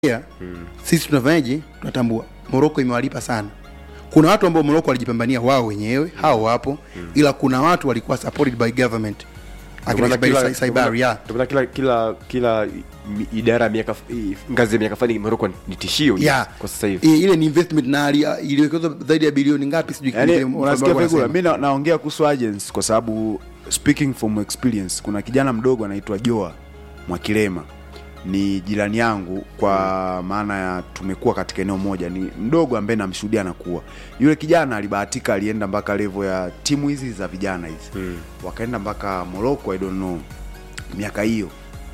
Yeah. Sisi tunafanyaje? Tunatambua Morocco imewalipa sana. Kuna watu ambao Morocco walijipambania wao wenyewe, hao wapo, ila kuna watu walikuwa supported by government. Akina Ndio maana Ismail kila- Sa- Saibar, yeah. ndio maana kila kila kila mi- idara ya miaka i- ngazi ya miaka fulani Morocco ni tishio Yeah. kwa sasa hivi. I- Ile ni investment na ali- iliwekezwa zaidi ya bilioni ngapi sijui yani kile mfalme unasikia wangu Fegula, anasema. mi na- naongea kuhusu agents kwa sababu speaking from experience kuna kijana mdogo anaitwa Joa Mwakilema ni jirani yangu kwa maana ya tumekuwa katika eneo moja ni mdogo ambaye namshuhudia anakuwa yule kijana alibahatika alienda mpaka level ya timu hizi za vijana hizi Mm. wakaenda mpaka Morocco I don't know miaka hiyo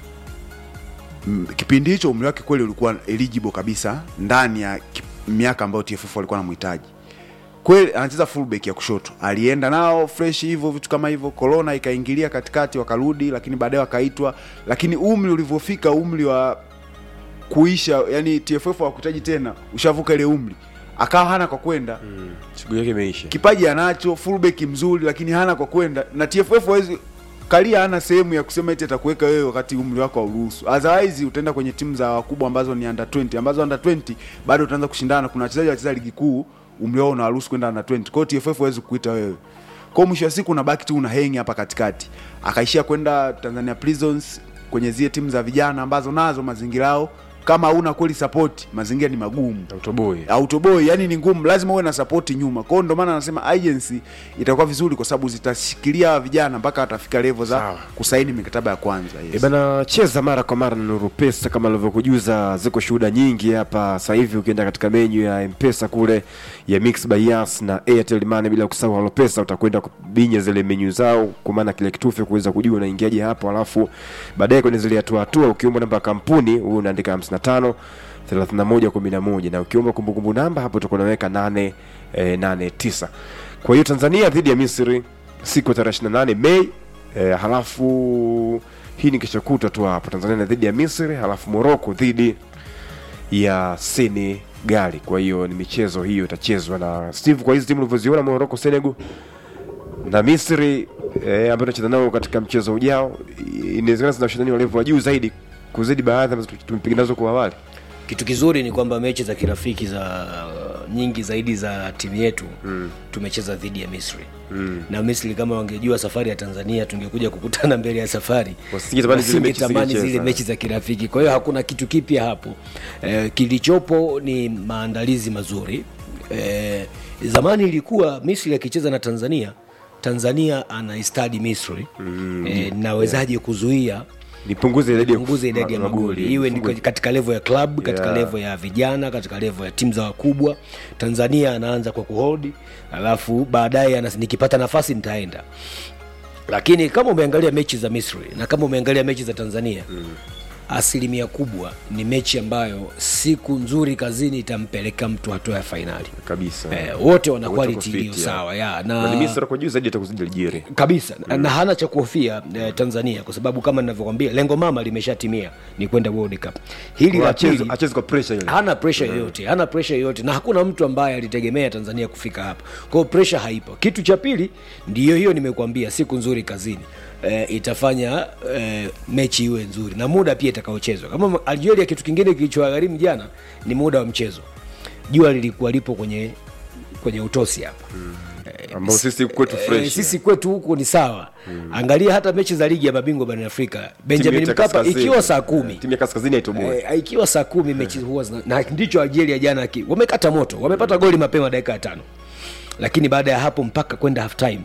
Mm, kipindi hicho umri wake kweli ulikuwa eligible kabisa ndani ya ki- miaka ambayo TFF walikuwa namhitaji kweli anacheza fullback ya kushoto alienda nao fresh hivyo vitu kama hivyo corona ikaingilia katikati wakarudi lakini baadaye wakaitwa lakini umri ulivyofika umri wa kuisha yani TFF hawakuhitaji tena ushavuka ile umri akawa hana kwa kwenda Mm. Shughuli yake imeisha. kipaji anacho fullback mzuri lakini hana kwa kwenda na TFF hawezi kalia hana sehemu ya kusema eti atakuweka wewe wakati umri wako hauruhusu otherwise utaenda kwenye timu za wakubwa ambazo ni under 20 ambazo under 20 bado utaanza kushindana kuna wachezaji wacheza ligi kuu umri wao unawaruhusu kwenda under 20 kwa hiyo TFF hawezi kukuita wewe kwa hiyo mwisho wa siku unabaki tu una hengi hapa katikati akaishia kwenda Tanzania Prisons kwenye zile timu za vijana ambazo nazo mazingira yao kama hauna kweli support mazingira ni magumu Autoboy. autoboy yani ni ngumu lazima uwe na sapoti nyuma kwao ndo maana anasema agency itakuwa vizuri kwa sababu zitashikilia hawa vijana mpaka watafika levo za Sawa. kusaini mikataba ya kwanza E yes. bana, cheza mara kwa mara na Nuru Pesa kama alivyokujuza, ziko shuhuda nyingi hapa sasa hivi. Ukienda katika menyu ya M-Pesa kule ya Mix by Yas na Airtel Money, bila kusahau Halo Pesa, utakwenda kubinya zile menyu zao, kwa maana kile kitufe kuweza kujua unaingiaje hapo, alafu baadaye kwenye zile hatua hatua, ukiomba namba ya kampuni wewe unaandika 55 31 11 na ukiomba kumbukumbu namba hapo utakuwa unaweka 8 eh, 89. Kwa hiyo Tanzania dhidi ya Misri siku ya tarehe 28 Mei eh, halafu hii ni kesho kutwa tu hapo Tanzania dhidi ya Misri, halafu Morocco dhidi ya Senegali. Kwa hiyo ni michezo hiyo itachezwa na Steve. Kwa hizi timu ulivyoziona Morocco, Senegal na Misri eh, ambayo tunacheza nao katika mchezo ujao, inawezekana zina ushindani wa level wa juu zaidi kuzidi baadhi ambazo tumepiga nazo kwa awali. kitu kizuri ni kwamba mechi za kirafiki za nyingi zaidi za timu yetu mm. tumecheza dhidi ya misri mm. na misri kama wangejua safari ya tanzania tungekuja kukutana mbele ya safari Wasingetamani zile mechi Wasingetamani zile zingecheza. mechi za kirafiki kwa hiyo hakuna kitu kipya hapo eh, kilichopo ni maandalizi mazuri eh, zamani ilikuwa misri akicheza na tanzania tanzania anaistadi misri mm, eh, nawezaje kuzuia Nipunguze idadi ya punguze idadi ya ma- magoli iwe ni Fungue- katika levo ya club katika Yeah. levo ya vijana katika levo ya timu za wakubwa tanzania anaanza kwa kuholdi alafu baadaye anas- nikipata nafasi nitaenda lakini kama umeangalia mechi za misri na kama umeangalia mechi za tanzania mm. asilimia kubwa ni mechi ambayo siku nzuri kazini itampeleka mtu hatua ya fainali kabisa eh, wote wana Wote wako quality fit, iliyo yeah. sawa ya, na ni Misri kwa juu zaidi atakuzidi Algeria. kabisa mm. na hana cha kuhofia eh, tanzania kwa sababu kama ninavyokwambia lengo mama limeshatimia ni kwenda world cup hili la Acheze pili acheze kwa pressure ile. hana presha yoyote hana presha yoyote na hakuna mtu ambaye alitegemea tanzania kufika hapa kwao presha haipo kitu cha pili ndiyo hiyo nimekuambia siku nzuri kazini e, itafanya e, mechi iwe nzuri na muda pia itakaochezwa kama algeria kitu kingine kilichowagharimu jana ni muda wa mchezo jua lilikuwa lipo kwenye kwenye utosi hapa ambao sisi kwetu Eh, fresh. sisi kwetu huku ni sawa mm. angalia hata mechi za ligi ya mabingwa barani afrika Timu benjamin yetu ya mkapa kaskazini. ikiwa saa kumi timu ya kaskazini haitoboe. Eh, ikiwa saa kumi mechi huwa zina, na ndicho algeria jana ki, wamekata moto wamepata goli mapema dakika ya tano lakini baada ya hapo mpaka kwenda half time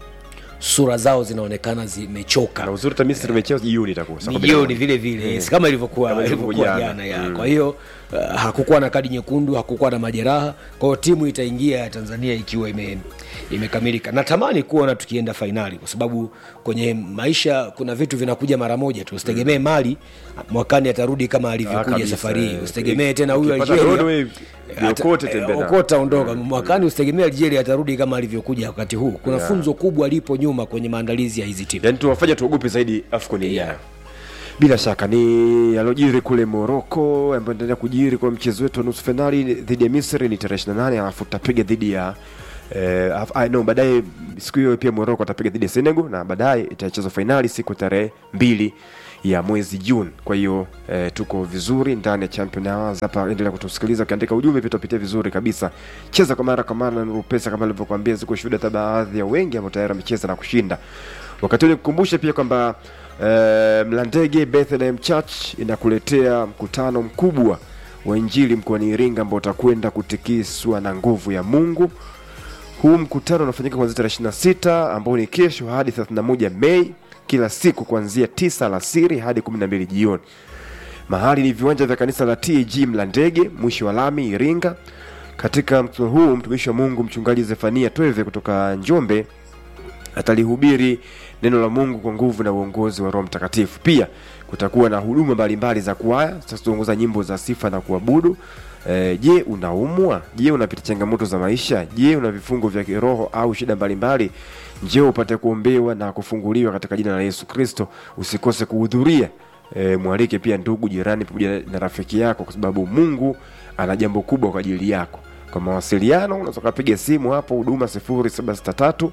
sura zao zinaonekana zimechoka na uzuri hata Misri imecheza jioni itakuwa saa ni kumi na jioni moja. vile vile yes, kama ilivyokuwa Kama ilivyokuwa ilivyokuwa jana jana. ya Mm. kwa hiyo uh, hakukuwa na kadi nyekundu hakukuwa na majeraha kwa hiyo timu itaingia ya tanzania ikiwa ime imekamilika natamani kuona tukienda fainali kwa sababu kwenye maisha kuna vitu vinakuja mara moja tu usitegemee mali mwakani atarudi kama alivyokuja kabisa, safari hii eh. usitegemee tena huyu Ukipata algeria Broadway, Ata- okote eh, tembea nao. okota ondoka mwakani usitegemee algeria atarudi kama alivyokuja wakati huu kuna funzo kubwa lipo nyuma kwenye maandalizi ya hizi timu yaani tuwafanya tuogope zaidi afcon ijayo bila shaka ni alojiri kule moroko ambayo endelea kujiri kwa mchezo wetu wa nusu fainali dhidi ya misri ni tarehe 28 alafu tutapiga dhidi ya Eh, af- ah, no, baadaye siku hiyo pia Morocco atapiga dhidi ya Senegal na baadaye itachezwa fainali siku tarehe mbili ya mwezi Juni. Kwa hiyo eh, tuko vizuri ndani ya Champion Hours hapa. Endelea kutusikiliza ukiandika ujumbe, pia tutapitia vizuri kabisa. Cheza kwa mara kwa mara na Nuru Pesa kama nilivyokuambia, ziko shuhuda hata baadhi ya wengi ambao tayari wamecheza na kushinda. Wakati ule kukumbusha pia kwamba eh, Mlandege Bethlehem Church inakuletea mkutano mkubwa wa Injili mkoani Iringa ambao utakwenda kutikiswa na nguvu ya Mungu. Huu mkutano unafanyika kuanzia tarehe 26 ambao ni kesho hadi 31 Mei, kila siku kuanzia 9 alasiri hadi 12 jioni. Mahali ni viwanja vya kanisa la TAG Mlandege, mwisho wa lami Iringa. Katika mkutano huu mtumishi wa Mungu mchungaji Zefania Tweve kutoka Njombe atalihubiri neno la Mungu kwa nguvu na uongozi wa Roho Mtakatifu. Pia kutakuwa na huduma mbalimbali za kwaya zitazoongoza nyimbo za sifa na kuabudu. E, je, unaumwa? Je, unapita changamoto za maisha? Je, una vifungo vya kiroho au shida mbalimbali? Njoo upate kuombewa na kufunguliwa katika jina la Yesu Kristo. Usikose kuhudhuria. E, mwalike pia ndugu, jirani pamoja na rafiki yako, kwa sababu Mungu ana jambo kubwa kwa ajili yako. Kwa mawasiliano unaweza ukapiga simu hapo huduma 0763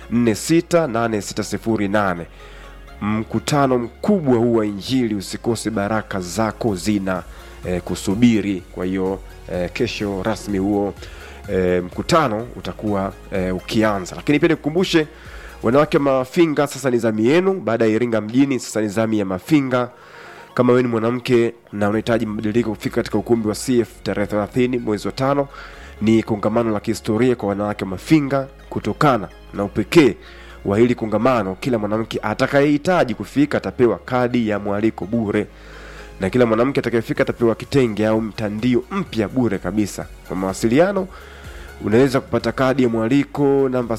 468608. Mkutano mkubwa huu wa Injili, usikose, baraka zako zina eh, kusubiri. Kwa hiyo eh, kesho rasmi huo eh, mkutano utakuwa eh, ukianza, lakini pia nikukumbushe wanawake Mafinga, sasa ni zamu yenu. Baada ya Iringa mjini, sasa ni zamu ya Mafinga. Kama wewe ni mwanamke na unahitaji mabadiliko kufika katika ukumbi wa CF tarehe 30 mwezi wa tano, ni kongamano la kihistoria kwa wanawake Mafinga. Kutokana na upekee wa hili kongamano, kila mwanamke atakayehitaji kufika atapewa kadi ya mwaliko bure, na kila mwanamke atakayefika atapewa kitenge au mtandio mpya bure kabisa. Kwa mawasiliano unaweza kupata kadi ya mwaliko namba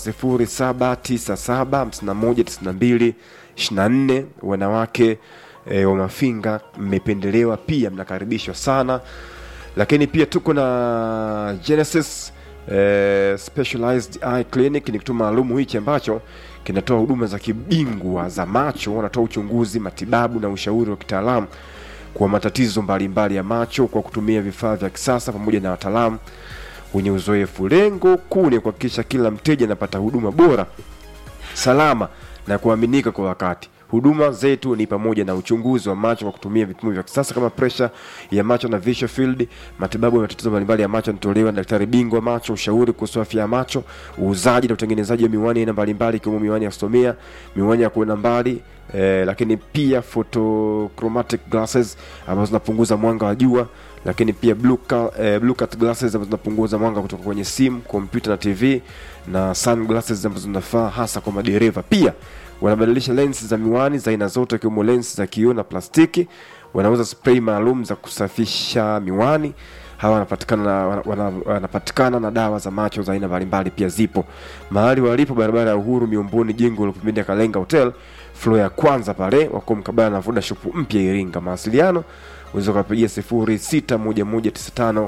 0797519224. Wanawake e, wa Mafinga mmependelewa, pia mnakaribishwa sana. Lakini pia tuko na Genesis eh, Specialized Eye Clinic, ni kituo maalumu hichi ambacho kinatoa huduma za kibingwa za macho. Wanatoa uchunguzi, matibabu na ushauri wa kitaalamu kwa matatizo mbalimbali ya macho kwa kutumia vifaa vya kisasa pamoja na wataalamu wenye uzoefu. Lengo kuu ni kuhakikisha kila mteja anapata huduma bora, salama na kuaminika kwa wakati. Huduma zetu ni pamoja na uchunguzi wa macho kwa kutumia vipimo vya kisasa kama presha ya macho na visual field. Matibabu ya matatizo mbalimbali ya macho yanatolewa na daktari bingwa wa macho, ushauri kuhusu afya ya macho, uuzaji na utengenezaji wa miwani aina mbalimbali ikiwemo miwani ya kusomea, miwani ya kuona mbali eh, lakini pia photochromatic glasses ambazo zinapunguza mwanga wa jua lakini pia blue, cal, eh, blue cut glasses ambazo zinapunguza mwanga kutoka kwenye simu, kompyuta na TV na sunglasses ambazo zinafaa hasa kwa madereva. Pia wanabadilisha lens za miwani za aina zote ikiwemo lens za kioo na plastiki. Wanauza spray maalum za kusafisha miwani. Hawa wanapatikana na, wana- wana- wanapatikana na dawa za macho za aina mbalimbali pia zipo mahali walipo, barabara ya Uhuru Miomboni, jengo la pembeni ya Kalenga Hotel floor ya kwanza pale, wako mkabala na Voda Shop mpya Iringa. Mawasiliano unaweza ukapigia sifuri sita moja moja tisa tano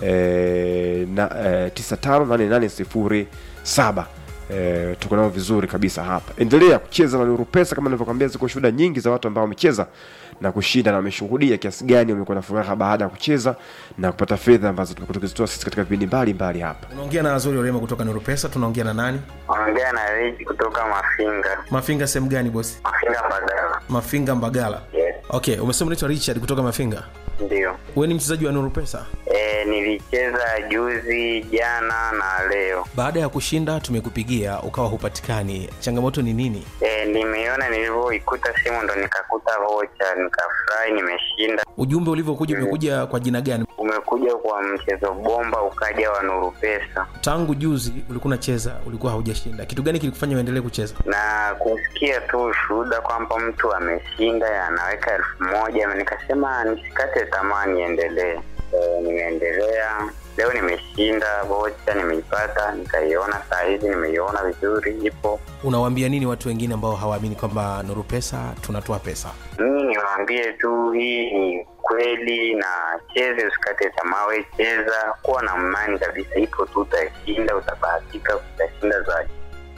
eh, na eh, tisa tano nane nane sifuri saba. Eh, tuko nao vizuri kabisa hapa. Endelea kucheza na Nuru Pesa kama nilivyokuambia, ziko shuhuda nyingi za watu ambao wamecheza na kushinda na wameshuhudia kiasi gani wamekuwa na furaha baada ya kucheza na kupata fedha ambazo tumekuwa tukizitoa sisi katika vipindi mbalimbali hapa. unaongea na Azuri Orema kutoka Nuru Pesa. Tunaongea na nani? Ongea na Reji kutoka Mafinga. Mafinga sehemu gani bosi? Mafinga Mbagala. Mafinga Mbagala. Yes, Okay, umesema unaitwa Richard kutoka Mafinga. ndio. Wewe ni mchezaji wa Nuru Pesa. E, nilicheza juzi, jana na leo. Baada ya kushinda tumekupigia ukawa hupatikani, changamoto ni nini? E, nimeiona nilivyoikuta simu ndo nikakuta vocha, nikafurahi, nimeshinda. Ujumbe ulivyokuja umekuja kwa jina gani? Umekuja kwa mchezo bomba, ukaja wa Nuru Pesa Tangu juzi ulikuwa unacheza, ulikuwa haujashinda. Kitu gani kilikufanya uendelee kucheza? na kusikia tu ushuhuda kwamba mtu ameshinda anaweka elfu moja nikasema nisikate tamaa, niendelee. E, nimeendelea leo, nimeshinda vocha, nimeipata, nikaiona saa hizi, nimeiona vizuri, ipo Unawaambia nini watu wengine ambao hawaamini kwamba Nuru Pesa tunatoa pesa? mimi niwaambie tu hii ni kweli na cheze usikate tamaa we cheza kuwa na imani kabisa ipo tu utashinda utabahatika utashinda zaidi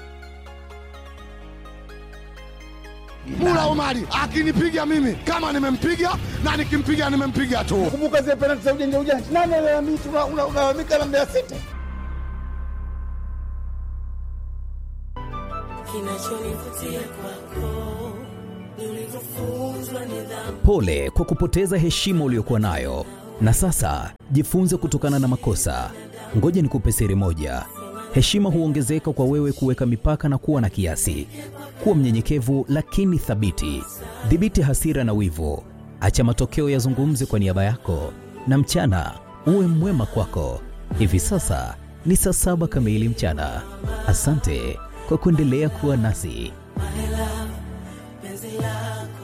Mula Omari akinipiga mimi kama nimempiga na nikimpiga nimempiga tu. kumbuka zile penalti za ujanja ujanja. Nani alalamika? Una- una- Unalalamika na Mbeya City. kinachonivutia kwako ni ulivyofunzwa nidhamu Pole kwa kupoteza heshima uliyokuwa nayo, na sasa jifunze kutokana na makosa. Ngoja nikupe siri moja: heshima huongezeka kwa wewe kuweka mipaka na kuwa na kiasi. Kuwa mnyenyekevu lakini thabiti. Dhibiti hasira na wivu, acha matokeo yazungumze kwa niaba yako, na mchana uwe mwema kwako. Hivi sasa ni saa saba kamili mchana. Asante kwa kuendelea kuwa nasi. penzi lako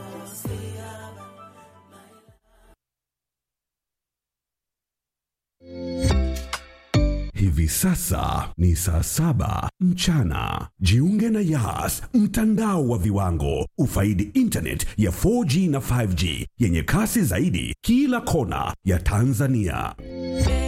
Hivi sasa ni saa saba mchana. Jiunge na Yas, mtandao wa viwango. Ufaidi internet ya 4G na 5G yenye kasi zaidi kila kona ya Tanzania.